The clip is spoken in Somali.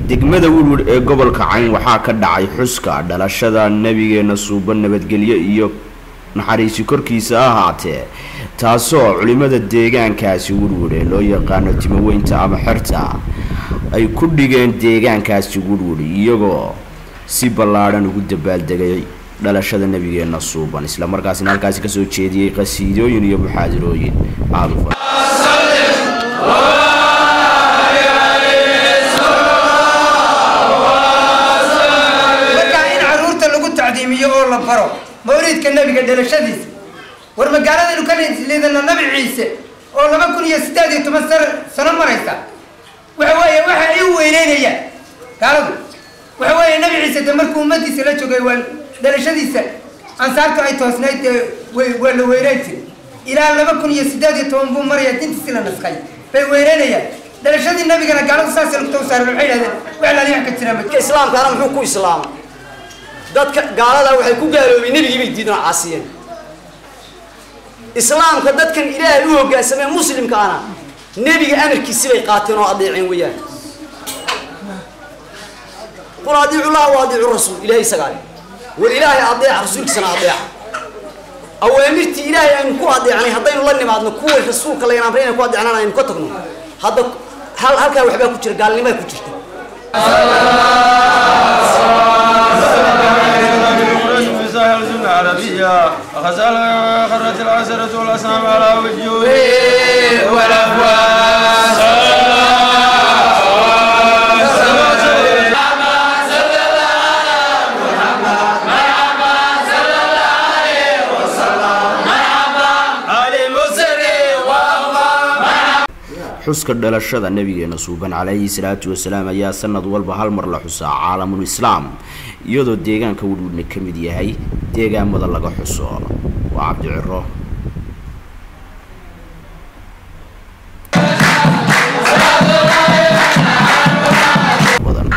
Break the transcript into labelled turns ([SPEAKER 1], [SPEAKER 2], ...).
[SPEAKER 1] degmada wurwur ee gobolka cayn waxaa ka dhacay xuska dhalashada nabigeena suuban nabadgelyo iyo naxariisi korkiisa ahaatee taasoo culimada deegaankaasi wurwur ee loo yaqaano timaweynta ama xerta ay ku dhigeen deegaankaasi wurwur iyagoo si ballaadhan ugu dabaaldegay dhalashada nabigeena suuban islamarkaasina halkaasi kasoo jeediyey qasiidooyin iyo muxaadirooyin aada u fara
[SPEAKER 2] markaa in caruurta lagu tacdiimiyo oo la baro mawliidka nebiga dhalashadiisa war magaaladaynu ka liidano nabi ciise oo laba kun iyo siddeed iyo toban sano sano maraysa waxa weeye waxa ay u weyneynayaan gaaladu waxa weeye nabi ciise de markuu ummadiisa la joogay waa dhalashadiisa ansaartu ay toosnayd dee way waa la weyneyn jiray ilaa laba kun iyo siddeed iyo toban buu maraya dintiisi la naskay bay weyneynayaan dhalashadii nabigana gaaladu saas lugta u saareen waxay yidhahdeen wax laaliyax ka jira ma
[SPEAKER 3] dadka islaamkaana muxuu ku islaamay dadka gaalada waxay ku gaaloobay nebigii bay diidan oo caasiyeen islaamka dadkan ilaahay u hoggaansamee muslimkaana nebiga amarkiisi bay qaateen oo adeeceen weeyaan qul adiicu llah wa adiicu rasuul ilahay isagaa leh war ilaahay adeeca rasuulkiisana adeeca awaamirtii ilaahay aynu ku adeecnay haddaynu la nimaadno kuwa rasuulka layn amray inay ku adeecnaan aynu ka tagno hadda hal halkaa waxbaa ku jira gaalnimaa ku jirta
[SPEAKER 4] عربية وغزال خرت العسرة والأسنام على وجوه والأفواس
[SPEAKER 1] xuska dhalashada nabigeena suuban calayhi salaatu wasalaam ayaa sanad walba hal mar la xusaa caalamul islaam iyadoo deegaanka wudhwudhna ka mid yahay deegaamada laga xuso waa cabdi ciro